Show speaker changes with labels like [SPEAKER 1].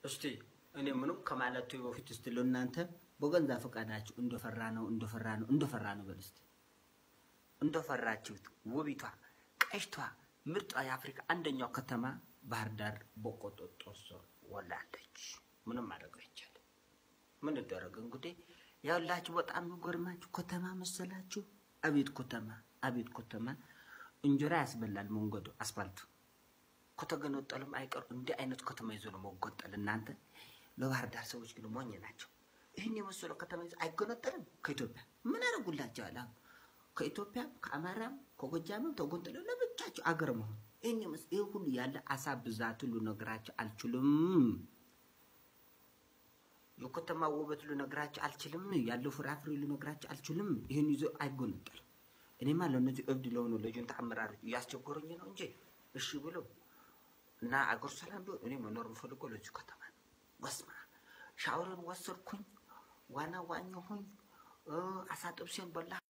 [SPEAKER 1] እስቲ እኔ ምንም ከማለቱ በፊት እስቲ ለእናንተ በገንዛ ፈቃዳችሁ እንደፈራ ነው እንደፈራ ነው እንደፈራ ነው በል እስቲ እንደፈራችሁት ውቢቷ ቀሽቷ ምርጧ የአፍሪካ አንደኛው ከተማ ባህር ዳር በቁጥጥር ስር ውላለች። ምንም ማድረግ አይቻልም። ምን ይደረግ እንግዲህ ያላችሁ በጣም የሚጎርማችሁ ከተማ መሰላችሁ። አቤት ከተማ አቤት ከተማ እንጀራ ያስበላል መንገዱ አስፋልቱ ከተገነጠሉም አይቀር እንዲህ አይነት ከተማ ይዞ ነው መጎንጠል። እናንተ ለባህር ዳር ሰዎች ግን ሞኝ ናቸው። ይህን የመሰለ ከተማ ይዞ አይገነጠልም ከኢትዮጵያ ምን ያደርጉላቸዋል? አሁን ከኢትዮጵያ ከአማራም ከጎጃምም ተጎንጥለው ለብቻቸው አገር መሆን ይህን የመስ ይህ ሁሉ ያለ አሳ ብዛት ሁሉ ነገራቸው አልችልም። የከተማ ውበት ልነግራቸው አልችልም። ያለው ፍራፍሬ ልነግራቸው አልችልም። ይህን ይዞ አይጎነጠልም። እኔማ ለእነዚህ እብድ ለሆኑ ለጁንታ አመራሮች እያስቸገሩኝ ነው እንጂ እሺ ብሎ እና አገር ሰላም ቢሆን እኔ መኖር የምፈልገው ለዚሁ ከተማ ነው። ወስማ ሻወርን ወሰድኩኝ፣ ዋና ዋኘሁኝ፣ አሳ ጥብሴን በላ